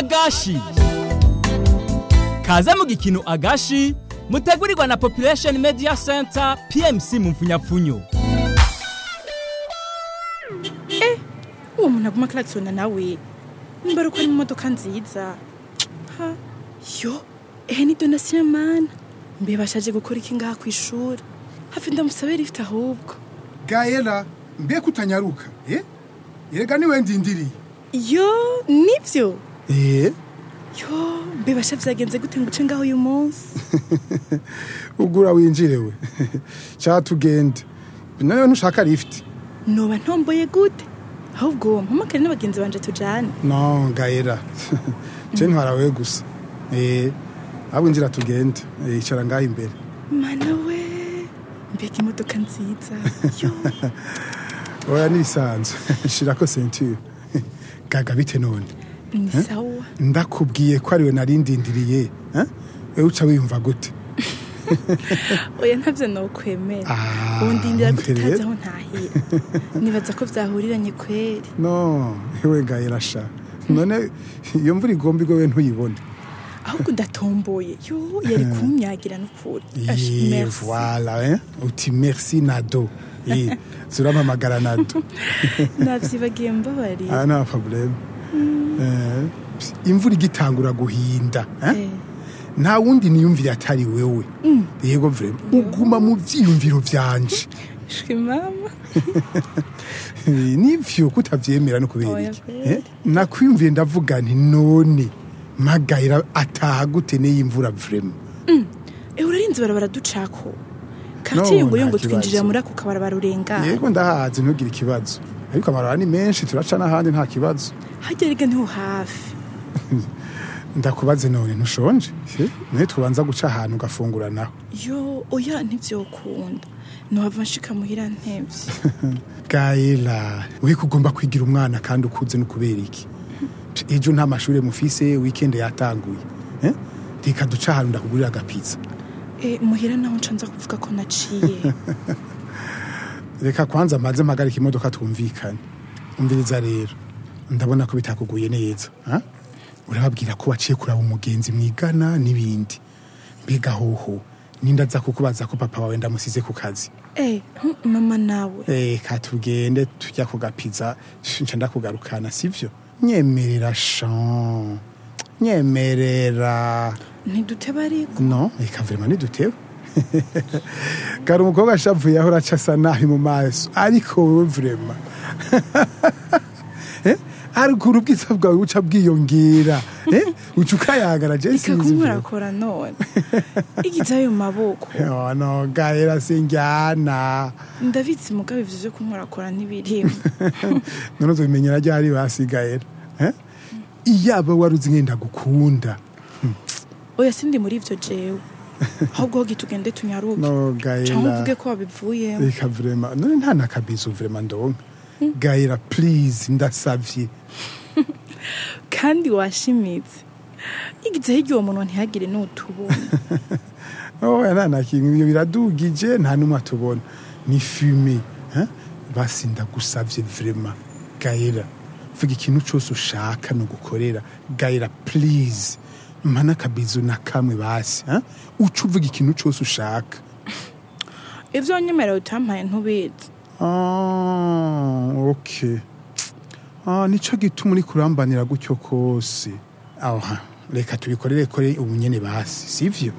agashi kaze mu gikino agashi mutegurirwa na population media center pmc mu mfunyapfunyo uwo muntu aguma akaratsona nawe mbara uko ari mu modoka nziza ha yo ehe ni donasiyo mana mbe bashaje gukora iki ngaha ku ishuri hafi ndamusabe rifite ahubwo gayera mbega utanyaruka eh yerega niwe ndindiriye yo nibyo eh yo mbe basha vyagenze gute ngo uce ngaho uyu munsi ugura winjire we cha tugende nayo ntushaka lift noba ntomboye gute ahubwo mpamagare n'abagenzi banje tujane no gayera je ntwarawe gusa eh ahubwo injira tugende Eh, icara ngaho imbere mana we mbega imodoka nziza yo oya nisanzwe shirako ceinture gaga bite none ni sawa ndakubwiye ko ariwe narindindiriye eh wewe uca wiyumva gute oya ntavyo nokwemera Ah, ubu ndindira umve gutazi rero. aho ntahira nibaza ko vyahuriranye kweri no ewe gayera sha none iyo mvura igomba igwe we ntuyibone ahubwo ndatomboye yo yari kumyagira n'ukuri Ash, Ye, merci. voilà hein uti merci nado Eh, zurampamagara nado navyibagiye mbabariye ah nta problème Eh, imvura igitangura guhinda eh? Eh, nta wundi niyumvire atari wewe yego vrema uguma mu vyiyumviro vyanje shwi mama Eh, nivyo kutavyemera no kubera Oya iki kweri. Eh, nakwiyumviye ndavuga nti none magayira ataha gute n'iyimvura vrema ewe urarinze barabara ducako No, karate yunguye ngo nta twinjirira kibazo. muri ako kabarabara urengana yego ndahazi ntugire ikibazo ariko amarara ni menshi turaca n'ahandi nta kibazo harya rega niho hafi ndakubaze none ntushonje Eh, nawe tubanza guca ahantu ugafungura naho yo oya ntivyokunda nohava nshika muhira ntevye gayela we kugomba kwigira umwana kandi ukuze no kubera iki ejo nta mashuri mufise weekend yatanguye Eh, reka duca ahantu ndakugurira agapizza Eh, muhira naho nca nza kuvuga ko naciye reka kwanza maze mpagarika imodoka twumvikane umviriza rero ndabona ko bitakuguye neza ha? urababwira ko waciye kuraba umugenzi mwigana n'ibindi mbega hoho ninda aza kukubaza ko papa wawe ndamusize ku kazi Eh, hm, mama nawe reka tugende tujya ku gapiza nca ndakugarukana sivyo nyemerera shan nyemerera ntiduteba ariko no reka vrema ntidutewe kari umukobwa ashavuye aho uraca asa nabi mu maso ariko wowe vrema Eh, ariko ubwiza bwawe buca bwiyongera Eh, uca ukayagara je sinzi vrema ikakumwarakora none igize ayo maboko Oh, no gahera sinjyana ndabizi mugabo ivyo vyo kumwarakora ntibirimo none uzobimenyera ryari basigayera Eh? iyaba wari uzi ngenda gukunda oya sindi muri ivyo jewe ahubwo hogi tugende tunyaruke no canke gahera uvuge ko wabivuyemo reka vrema none nta nakabizo vrema ndonka gahera please ndasavye kandi washimitse igize hirya uwo muntu ntihagire n'utubona oya nta nakimwe ibyo biradugije nta n'umwe atubona ni fume eh? basi ndagusavye vrema gahera vuga ikintu cose ushaka nugukorera gahera please mpa n'akabizo na kamwe basi eh? uca uvuga ikintu cose ushaka ivyo wanyemerera utampaye ntubizi Ah, ok. Ah, nico gituma uri kurambanira gutyo kose. Aha, reka tubikorere kore ubu nyene basi, sivyo?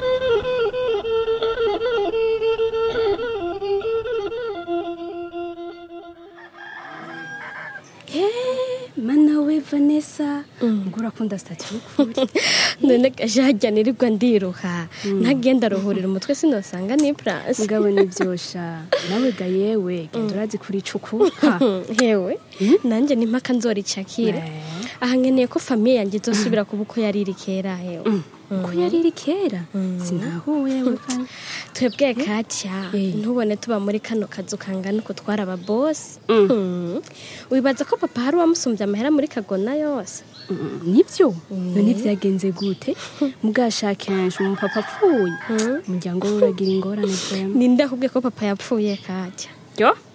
mana we vanessa ngo urakunda sitati y'ukuri none gaje hajya nirirwa ndiruha ntagenda aruhurira umutwe sinosanga ni purasi mugabo nibyosha nawe ga yewe genda urazi kuri cukuha hewe nanjye ni mpaka nzoricakira aha nkeneye ko famiye yanjye izosubira kuba uko yari iri kera hewe ko yari iri kera sinahuye we Van. twebwe katya Eh. ntubone tuba muri kano kazu kangana uko twari ababosi Mm. wibaza ko papa hari uwamusumbye amahera muri kagona yose Mm, nibyo none byagenze gute mugashaka kenshi umupapa apfuye umuryango we uragira ingorane vema ninde ahubwiye ko papa yapfuye katya yo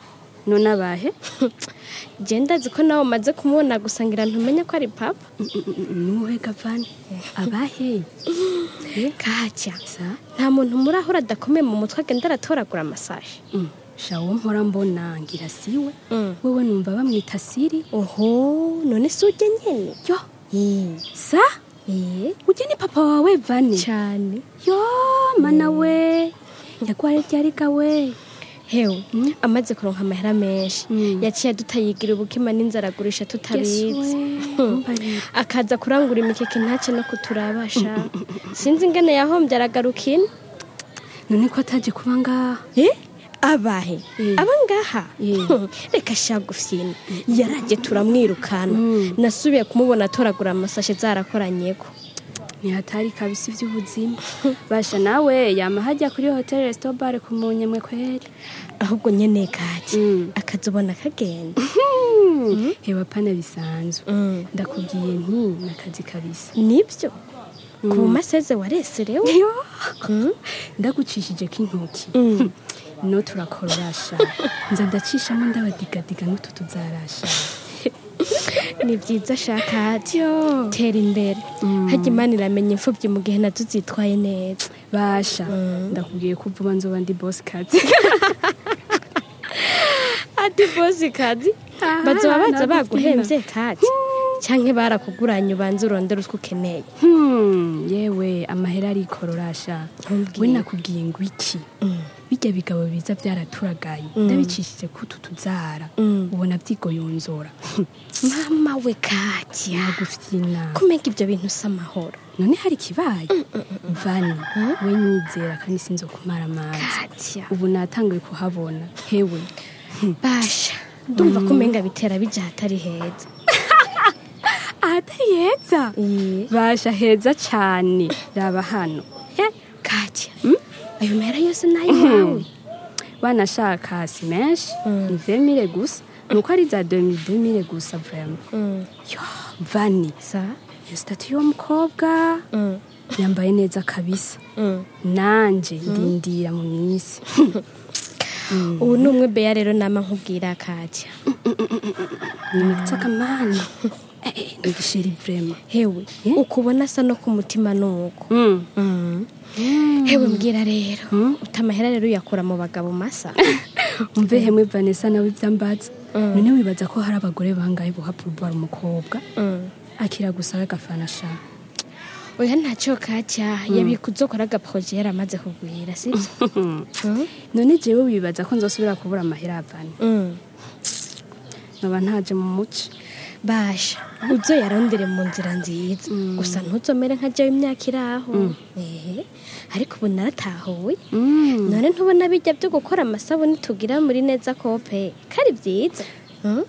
none abahe je ndazi ko nawe umaze kumubona gusa ngira ntumenya ko ari papa nuwe gavani abahe kaca sa nta muntu murahura adakomeye mu mutwe agenda aratoragura amasaje Mm, sha wo mpora mbona ngira siwe Mm. wewe numva bamwita siri oho none si ujye nyene yo Eh, sa eh, ujye ni papa wawe vani cyane yo mana we yagwaye ryariga we hewe amaze kuronka amahera menshi Mm. yaciye adutayigira ubukima n'inzara agurisha tutabizi Mbarira. akaza kurangura imikeke ntace no kuturabasha sinzi ingene yahombye aragaruka ino none ko ataje kuba ngaha Eh? abahe Eh. aba ngaha Eh. reka shagufyina yaraje turamwirukana Mm. nasubiye kumubona atoragura amasashe zarakoranyeko ntihatari kabisa iby'ubuzima basha nawe yama hajya kuri hoteli resitobare ku munyemwe kweri ahubwo nyene kati Mm. akazubona kagenda hewa pana bisanzwe Mm. ndakubwiye nti nakazi kabisa nibyo ku bumaseze wareserewe yo ndagucishije k'intoki Mm. no turakororasha nza ndacishamo ndabadigadiga n'utu tuzarasha ni byiza shakati yo tera imbere hajya imana iramenya imfubyi mu gihe nazo zitwaye neza basha ndakubwiye ko vuba nzoba ndi bosi kazi ati bosi kadi Aha, bazoba baza nagufina. baguhembye kati canke barakuguranye ubanza urondera utwo ukeneye Hmm, yewe amahera arikororasha Ntumbwire. we nakubwiye ngo iki bijya bigabo biza byaraturagaye ndabicishije ko utu tuzara Mm. ubona byigoyonzora mama we katya nagufyina kumenya ibyo bintu si amahoro none hari ikibaye vani we nyizera kandi sinzo kumara amazi katya ubu natanguye kuhabona hewe basha ndumva ko umenga bitera bija ahatari heza ahatari heza Iye. basha heza cyane raba hano He, katya ayo mahera yose ni ayawe wanashaka si menshi ni vemire gusa nuko ari za demi demire gusa vrema Mm. yo vani sa iyo sitati y'uwo mukobwa Mm. yambaye neza kabisa Mm. nanje ndindira mu minsi ubu ni umwe beya rero nama nkubwira katya nimitse akamana Eh, eh, ni gisheri vrema hewe Eh? ukubona asa no ku mutima nuko hewe mbwira rero utamahera rero uyakura mu bagabo masa umve hemwe vanessa nawe ivyambaza none wibaza ko hari abagore bangahe buha purubara umukobwa Mm. akira gusa agafana sha oya ntacyo katya yabika uzokora agaproje yaramaze kugwira sibyo none jewe wibaza ko nzosubira kubura amahera avana Mm. noba ntaje mu muci basha uzoyarondere mu nzira nziza gusa ntuzomere nka jewe imyaka iri aho ehe ariko ubu naratahuye none ntubona bijya byo gukora amasabuni tugira muri neza kope kari byiza Mm?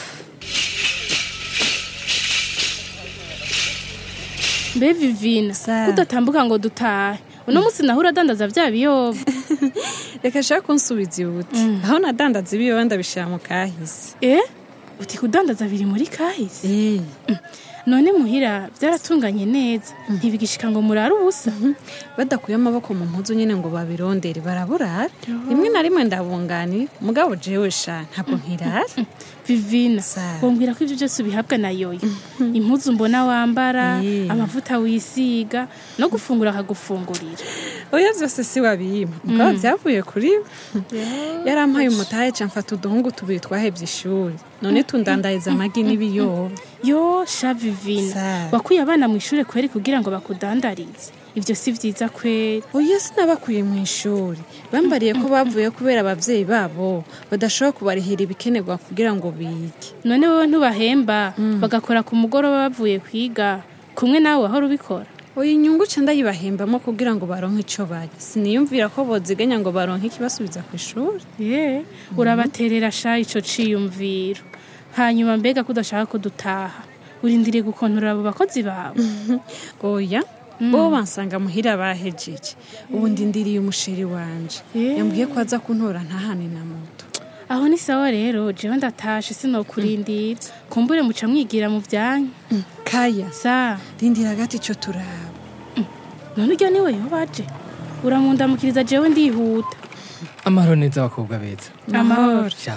mbe vivina udatambuka ngo dutahe uno munsi naho uradandaza vya biyoba reka shaka kunsubiza ibuti aho nadandaza ibiyoba ndabishira mu kahise eh uti kudandaza biri muri kahise Eh, none muhira byaratunganye neza ntibigishika ngo murare ubusa badakuye amaboko mu mpuzu nyine ngo babirondere baraburara rimwe na rimwe ndabunganira mugabo jewe sha ntabwo nkirara vivina Sa. wombwira ko ibyo byose ubihabwa na yoyo impuzu mbona wambara Eh. amavuta wisiga no gufungura akagufungurira oya byose si wabiyima mugabo byavuye kuri we yarampaye umutahe ca mfata uduhungu tubiri twahebye ishuri none tundandariza amagi n'ibiyoba yo sha vivina Sa. wakuye abana mu ishuri kweri kugira ngo bakudandarize ibyo si byiza kweri oya sinabakuye mu ishuri bambariye ko bavuye kubera ababyeyi babo badashobora kubarihira ibikenerwa kugira ngo bige none wowe ntubahemba bagakora ku mugoroba bavuye kwiga kumwe nawe wahora ubikora oya inyungu ca ndayibahembamo kugira ngo baronke ico barya siniyumvira ko boziganya ngo baronke ikibasubiza ku ishuri ye urabaterera sha ico ciyumviro hanyuma mbega ko udashaka ko dutaha urindiriye gukontorora abo bakozi bawe oya bo bansanga muhira bahejeje ubu ndindiriye umusheri wanje Eh. yambwiye ko aza kuntora ntahane na moto aho ni sawa rero jewe ndatashe sinokurindira kumbure muca mwigira mu vyanyu kaya sa rindira gati ico turaba none urya niwe yobaje uramundamukiriza jewe ndihuta amahoro neza abakobwa beza amahoro sha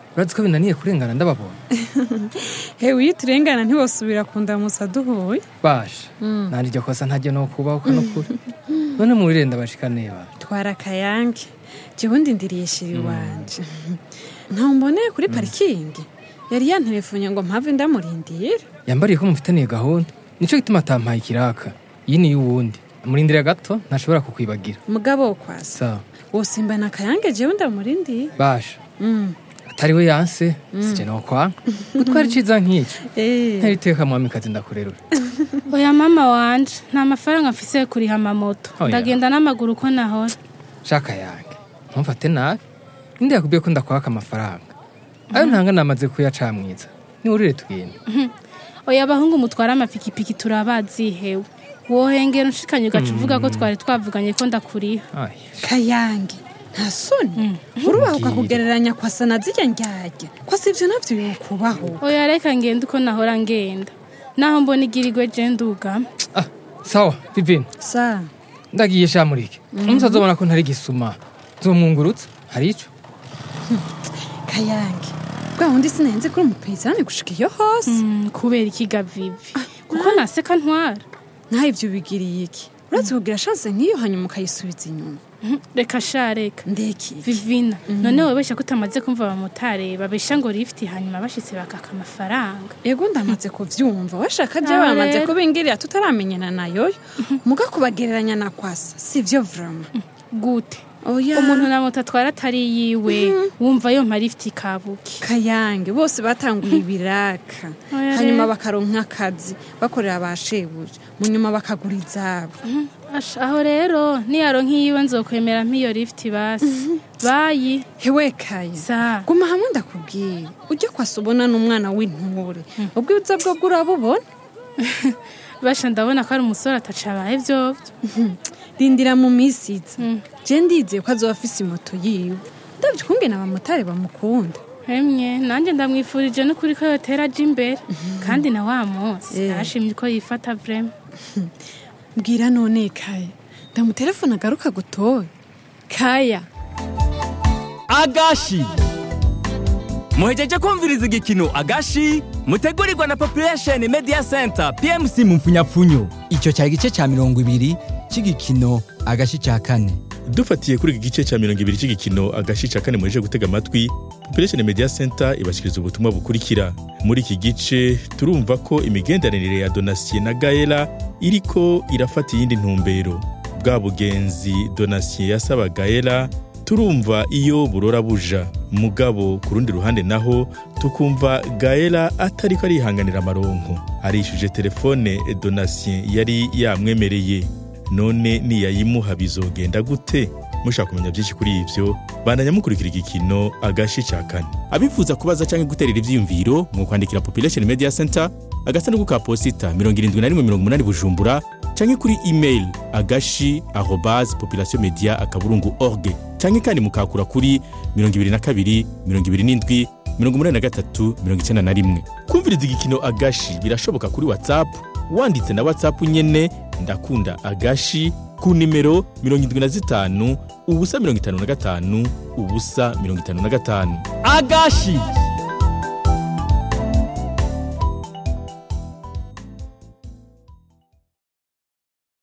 urazi ko binaniye kurengana ndababona hewe iyo turengana ntibosubira kundamutsa duhuye basha nandi iryo kosa ntajya no kubaho no kuri none murirenda bashika neba twara akayange jewe ndindiriye shiri wanje ntawumboneye kuri parikingi yari yanterefonye ngo mpave ndamurindira yambariye ko mufitaniye gahunda nico gituma atampaye ikiraka iyi ni y'uwundi murindira gato ntashobora kukwibagira mugabo wo kwasa sawa wosimbana akayange jewe ndamurindiye basha Mm. atari we yanse sije nokwanga gutwara iciza nk'iki Eh. ntariteka mwamikazi ndakurerura oya mama wanje nta mafaranga mfise yo kuriha amamoto Oya. ndagenda n'amaguru uko nahora shaka yange ntumfate nabi ninde yakubwiye ko ndakwaka amafaranga ayo ntanga namaze kuyacamwiza niwurire tugenda oya abahungu mutwara amapikipiki turabazi hewe wohengera unshikanye ugaca uvuga ko twari twavuganye ko ndakuriha Ay, kayange nta soni urubaho ukakugereranya kwasa na zirya ndyarya kwasa ivyo navyo yokubaho oya reka ngende uko nahora ngenda naho mbona igirigwe je ndugama ah, sawa vivine sa ndagiye shamurike umunsi azobona ko ntari gisuma zomwungurutsa hari ico kayange bwa wundi sinenze kuri umupezani gushika iyo hose Mm, kubera ikiga vivi kuko naseka ntwara naho ivyo bigiriye iki uretse kugira shanse nk'iyo hanyuma ukayisubiza inyuma Mhm, reka sha reka ndeki vivina none webesha ko utamaze kumva abamotari babesha ngo lifti hanyuma bashitse bakaka amafaranga ego ndamaze kuvyumva washaka je Ah, bamaze rero. kubingirira tutaramenyana nayoyo muga kubagereranya na kwasa sivyo vrama gute oya umuntu na moto atwara atari yiwe wumva yompa lifti kabuki kayange bose batanguye ibiraka Oya hanyuma rero. bakaronka akazi bakorera ba shebuja mu nyuma bakagura izabo Asha, aho rero niyaronka iyiwe nzokwemera nk'iyo lifti basi bayi hewe kaya sa guma hamwe ndakubwira ujya kwasa ubona n'umwana w'intore ubwiza bwo bwo urabubona basha ndabona ko ari umusore atacabaye vyovyo rindira mu minsi iza je ndizeye ko azoba afise imoto yiwe ndabyo ukungene abamotari bamukunda hemye nanjye ndamwifurije n'ukuri ko yotera aja imbere kandi na wa munsi Eh. nashimye ko yifata vrema mbwira none kaya ndamutelefone agaruka gutoye kaya agashi muhejeje kumviriza igikino agashi mutegurirwa na population media center pmc mu mfunyapfunyo icyo cyari igice cya mirongo ibiri cy'igikino agashi cya kane dufatiye kuri iki gice cya mirongo ibiri cy'igikino agashi cya kane muheje gutega amatwi population media center ibashyikiriza ubutumwa bukurikira muri iki gice turumva ko imigenderanire ya donasiye na gaela iriko irafata iyindi ntumbero bwa bugenzi donasiye yasaba gaela turumva iyo burora buja mugabo ku rundi ruhande naho tukumva gaela atariko arihanganira amaronko arishuje telefone donasiye yari yamwemereye none niyayimuha bizogenda gute mushaka kumenya byinshi kuri ivyo bandanya mukurikira igikino agashi ca kane abifuza kubaza canke guterera ivyiyumviro mu kwandikira population media center agasanduku ka posita 7180 bujumbura canke kuri email agashi arobase population media akaburungu org canke kandi mukakura kuri 22 27 83 91 kumviriza igikino agashi birashoboka kuri whatsapp wanditse na whatsapp nyene ndakunda agashi ku nimero 75 ubusa 55 ubusa 55 agashi